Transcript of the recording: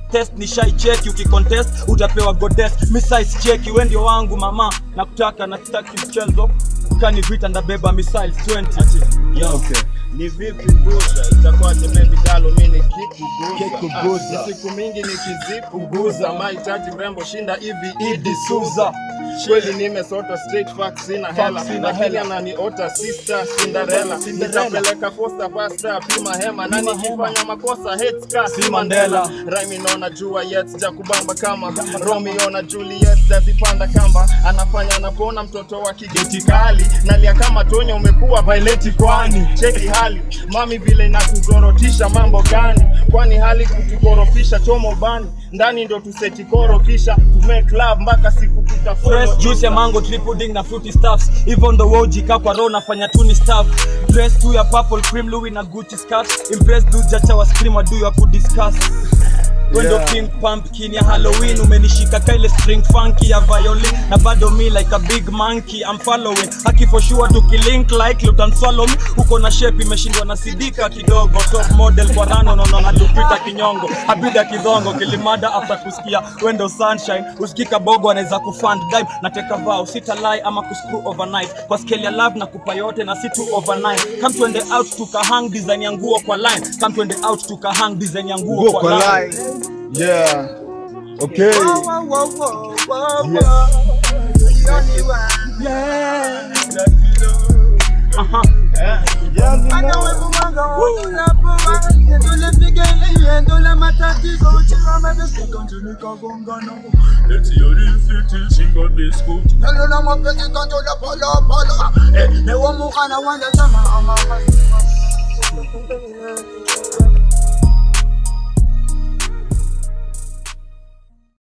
test ni shai cheki ukikontest utapewa goddess mi size cheki we ndio wangu mama nakutaka na sitaki mchezo kani vita ndabeba missiles 20 Yo. Okay. ni vipi busha itakuwaje baby galo mimi nikikuguza Kikuguza. Ah, ni siku mingi nikizipuguza mahitaji mrembo shinda hivi idi suza kweli nimesota straight facts sina hela sina lakini hela. ananiota sister Cinderella nitapeleka posta pasta pima hema na nikifanya makosa hate ska si Mandela Rhyme naona jua yet sijakubamba kama Romeo na Juliet zazipanda kamba anafanya anapona mtoto wa kigeti kali nalia kama Tonya umekuwa violeti kwani cheki hali mami vile inakuzorotisha mambo gani kwani hali kutukorofisha tomo bani ndani ndo tuseti koro kisha tume club mpaka siku tutafollow fresh juice ya mango triple pudding na fruity stuffs hivyo ndo wojika kwa roho nafanya tu ni stuff dress tu ya purple cream louis na gucci scarf impress dudes jacha wa scream wa do ya kudiscuss wendo Yeah. pink pumpkin ya halloween umenishika kaile string funky ya violin na bado me like a big monkey I'm following haki for sure tukilink like lutan swallow me uko na shape imeshindwa na sidika kidogo top model kwa rano nono na lupita kinyongo abida kidhongo kilimada after kusikia wendo sunshine usikika bogo anaweza kufund dime na teka vow sita lie ama kuscrew overnight kwa scale ya love na kupa yote na si tu overnight come twende out tukahang design ya nguo kwa line come twende out tukahang design ya nguo Go kwa kwa line line. Yeah. Okay. Aha. Newo mukana wanda sama ama